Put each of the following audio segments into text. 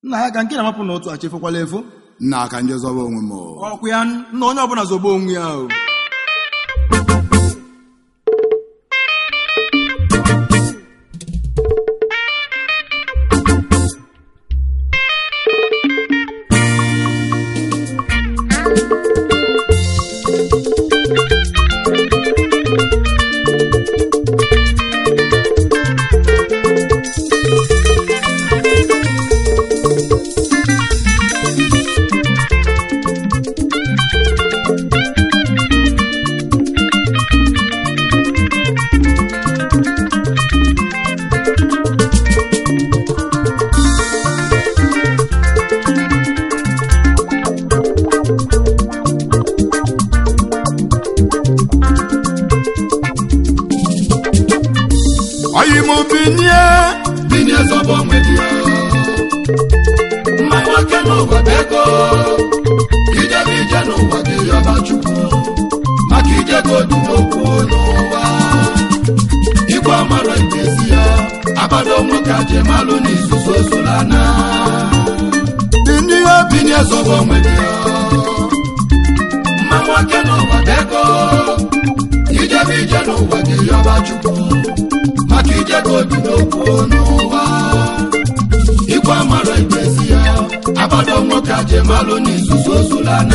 nna ya ka nke na-amapụ n'otu achefukwala efu nna aka nje zọba onwe m o. ọkwụ ya nna onye ọbụla zọba onwe ya o ọyị m binye binye zọba onwe gị mma nwoke n'ụwa bụ ego ijebe ije n'ụwa gị yọba chukwu maka ije ka odi n'okwu n'ụwa igwe amara ibezi ya abado nwoke ajemalụ n'izuzu ozulana binye binye zọba onwe gị mma nwoke n'ụwa bụ ego ijebe ije n'ụwa gị yọba chukwu maka ije ka odi n'okwu n'ụwa igwe amara ibezi ya abado nwoke ajemalụ n'izuzu ozulana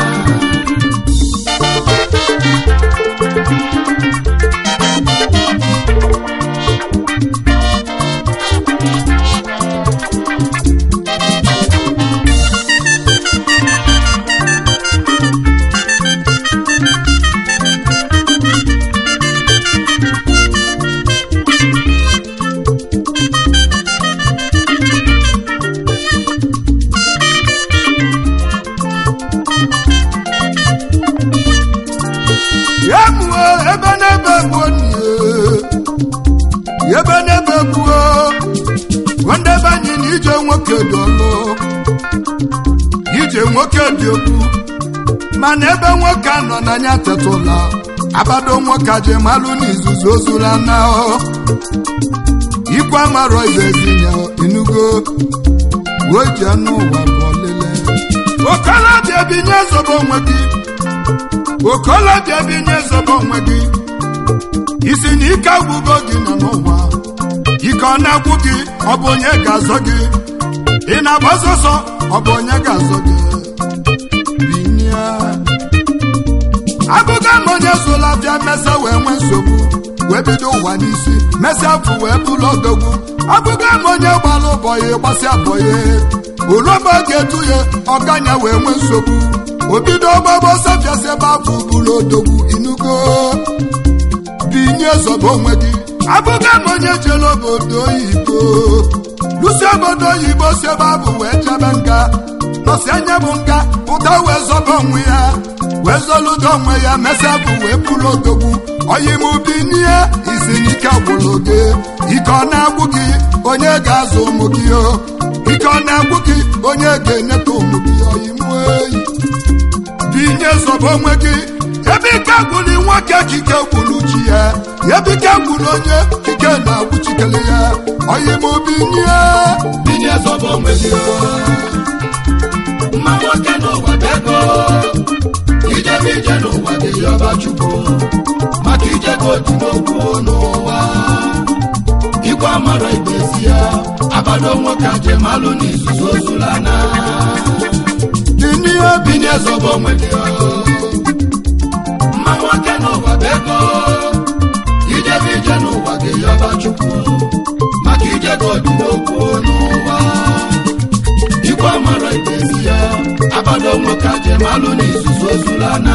ya mụọ ebe n'ebe gbuo nie ebe n'ebe gbuo ndị ebe anyị na ije nwoke dị ọlụ ije nwoke dị okwu mana ebe nwoke anọ n'anya tetụla abado nwoke aje malụ n'izuzu ozula na ikwe amarọ ibezinya inugo uwe ji anụ ụwa bụ ọlele okolobịa binye zobo onwe gị okolobịa binye zobo onwe gị isi na ike agwụgo gị nọ n'ụwa ike ọ na-agwụ gị ọ bụ onye ga-azọ gị ị na-agba ọsọsọ ọ bụ onye ga-azọ gị binye abụga m onye sola bịa mesa wee nwee nsogbu wee bido ụwa n'isi mesịa afụ wee bụlụ odogwu abụga m onye gbara ụbọyị gbasịa bọyị uroba ga-etu ya ọganya wee nwee nsogbu obido gbagbo safiasị ebe afọ bụrụ odogwu inugo binye zọba onwe gị abụga m onye jere obodo oyibo lusi obodo oyibo si ebe abụ wee chebe nga nọsi anya bụ nga pụta wee zọba onwe ya wee zọludo onwe ya mesịa bụ wee bụrụ odogwu oyimubi n'ihe isi n'ike gwụrụ gị ike ọ na-agwụ gị onye ga-azụ ụmụ gị o ike ọ na-agwụ gị onye ga-enyeta ụmụ gị oyimu eyi binye zọba onwe gị ebe ike gwụrụ nwoke chike gwụrụ chi ya ebe ike gwụrụ onye chike na-agwụ chikere ya oyimubi n'ihe binye zọba onwe gị mma nwoke n'ụwa bụ ego ijebe ije n'ụwa gị yọba chukwu maka ije ka odi n'okwu n'ụwa igwe amara ibezi ya abado nwoke ajemalụ n'izuzu ozulana binye binye zọba onwe gị mma nwoke n'ụwa bụ ego ijebe ije n'ụwa gị yọba chukwu maka ije ka odi n'okwu n'ụwa igwe amara ibezi ya abado nwoke ajemalụ n'izuzu ozulana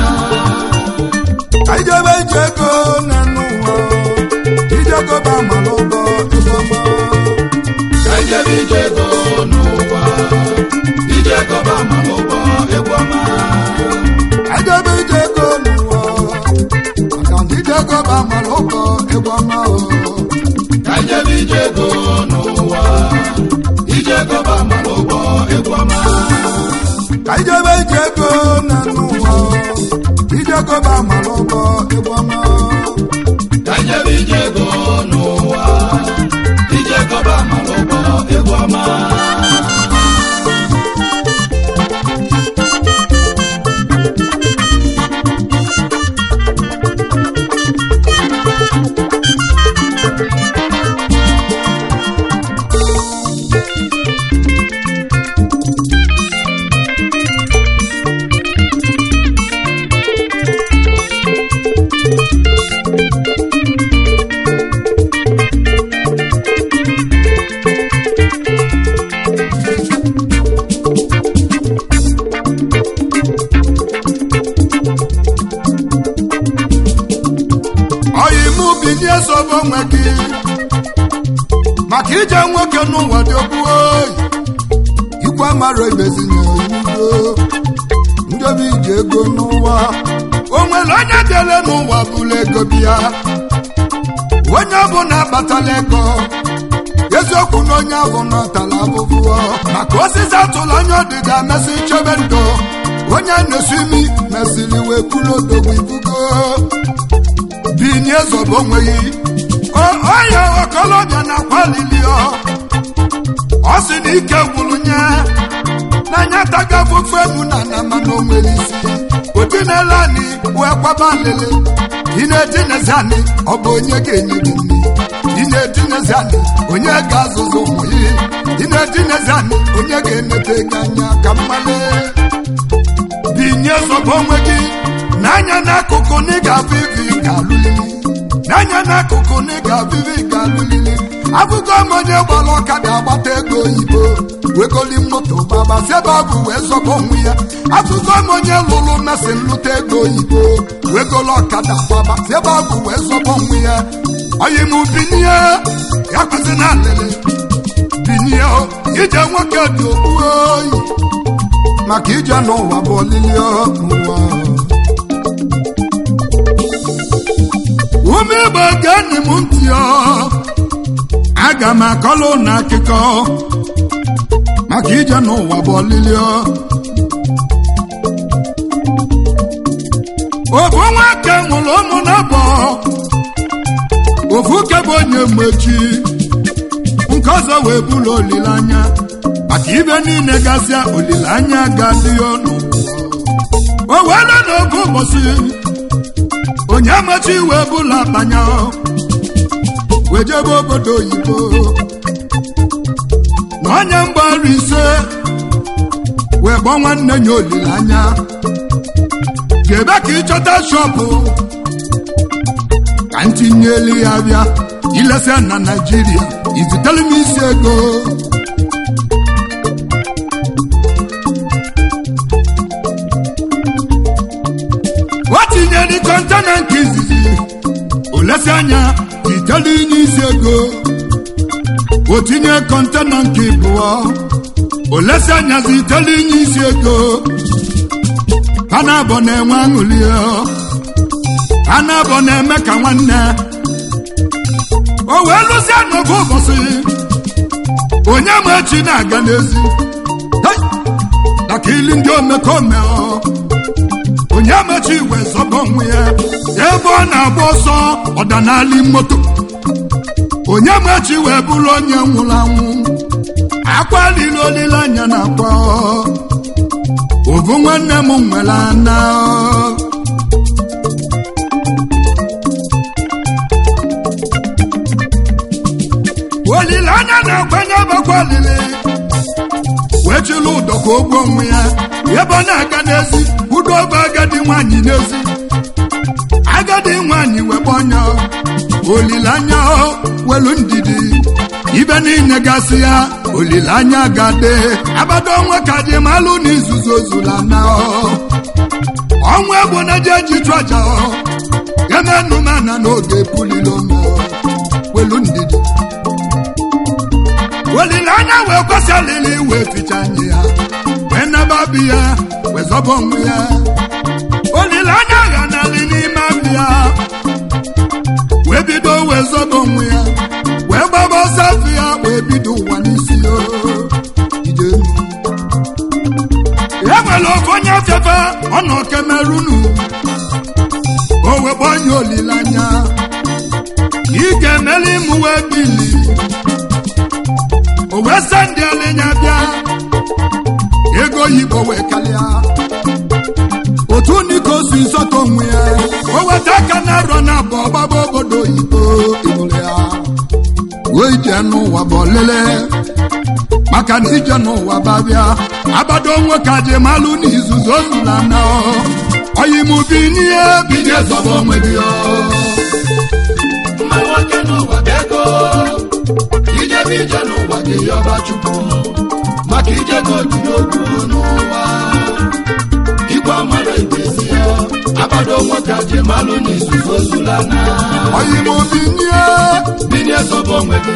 ijebe ije ego na n'ụwa ijego ba mara ụgọ ebe ọma ka ijebe ije ego n'ụwa ije gọba ma ụgbọ egwu ọma ijebe ije ego n'ụwa maka ndị ijego ba mara ụgọ ebe ọma o ka ijebe ije ego n'ụwa ije gọba ma ụgbọ egwu ọma ka ijebe ije ego na n'ụwa ijego ba mara ụgọ ebe ọma ka ijebe ije ego n'ụwa ije gọba ma ụgbọ egwu ọma zọba onwe gị maka ije nwoke n'ụwa dị okwu oyi ikwe mara emezinye udo ndị obi ji ego n'ụwa o nwere onye dịele n'ụwa bụla ego bịa onye ọbụla akpatala ego eziokwu na onye ahụ natala abụbụọ maka osisi atụla anya ọdịda mesị chebe ndụ onye na-esi imi mesịrị wee kwuru odogwu ibugo binye zọba onweghị onye okolobịa na-akwa lili ọ sị na ike gwụrụ nye n'anya taga afụfụ emu na na mana onwere isi odinele anyị wee kwaba lele ị na-etinezi anyị ọ bụ onye ga-enye gị nri ị na-etinezi anyị onye ga-azụzụ ụmụ ya ị na-etinezi anyị onye ga-enete gị anya ka mmale binye zọba onwe gị n'anya n'akụkụ na ị ga-abụ ibi ga-alụlili n'anya n'akụkụ na ị ga-abụ ibi ga-alụlili abụgo m onye gbara ọkada agbata ego oyibo wegoli moto gbaba sebe bụ wee zọba onwe ya abụgo m onye lụrụ mesin lụta ego oyibo wegolo ọkada gbaba sebe bụ wee zọba onwe ya oyi m binie ya kwesị na alele binie ije nwoke dị okpu oyi maka ije n'ụwa bụ olili n'ụwa ume igbo geenị m ntị aga m akọlụ na akụkọ maka ije n'ụwa bụ olili ofu nwoke nwụrụ ụmụ n'abọ ofu ke bụ onye mmechi nke ọzọ wee bụrụ olileanya maka ibe niile gasịa olileanya ga-adị ya ọnụ o were n'oge ụbọchị onye mechi wee bụla akpanya wee jebe obodo oyibo na onye mgbaru ise wee gbọ nwanne ya olileanya ga-ebe ka ịchọta shọpụ ka ntinyelu ya bịa ilesa na naijiria izitere m isi ego o tinyere kọntena nke izizi olesi anya zitere inye isi ego o tinye kọntena nke ịbụọ olesi anya zitere inye isi ego ha na-abọ na-enwe aṅụli ha na-abọ na-eme ka nwanne o wee lụzie n'oge ụbọchị onye ma echi na-aga n'ezi maka ili ndị omekome onye mechi wee zọba onwe ya ebe ọ na-agba ọsọ ọdanali moto onye mechi wee bụrụ onye nwụrụ anwụ akwa lili olileanya na akwa ovu nwanne m nwere ana olileanya na-akwanye bakwa olili wee chịlụ ụdọ ka ogbuo onwe ya ebe ọ na-aga n'ezi udo bụ agadi nwanyị n'ezi agadi nwanyị webe ọnya olileanya welu ndidi ibe niile gasị ya olileanya gade abado onwe ka dị malụ na izuzu ozula na ọnwa egbo na je ji chụ aja emenumana n'oge pulilo welu ndidi olileanya wee kwesị alili wee ficha anya ya wee naba bi ya wee zọba onwe ya olileanya gha n'ali n'ime abịa wee bido wee zọba onwe ya wee gbaba ọsọ afọ ya wee bido ụwa n'isi ya ije e nwere ofe onye afefe ọ nọ kemerunu o wee gbanye olileanya ị ga-emeli mụ wee bili o wee sị ndị alinya bịa ego oyibo wee kalịa otu niko si nsọta onwe ya o weta aka na arọ na abụ ọgbaba obodo oyibo ịbụrụ ya wee ije n'ụwa bụ olele maka na ije n'ụwa babịa abado onwe ka ji malụ n'izuzu ozula na oyimubi n'ihe bido zọba onwe gị mma nwoke n'ụwa bụ ego ijebe ije n'ụwa gị yọba chukwu maka ijego dị n'okwu n'ụwa igwe mara ibezi ya abado nwoke ji malụ n'izuzu ozula na oyimubi n'ihe bilie zọba onwe gị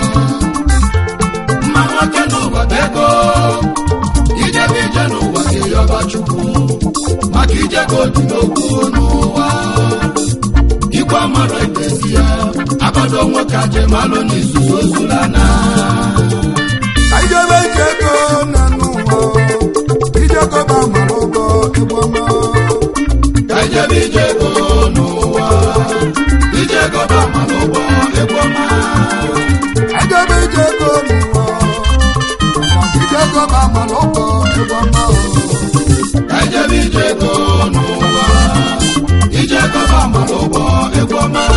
mma nwoke n'ụwa bụ ego ijebe ije n'ụwa gị yọba chukwu maka ije ka obi n'okwu n'ụwa igwe amara ibezi ya agbado nwoke ajemalụ n'izuzu ozulana ka ijebe ije ego na n'ụwa ijego ba mara ụgbọ egwu ọma ka ijebe ije ego n'ụwa ije gọba ma n'ụgbọ egwu ọma ijebe ije ego n'ụwa ijego ba mara ụgbọ egwu ọma ka ijebe ije ego n'ụwa ije gọba ma n'ụgbọ egwu ọma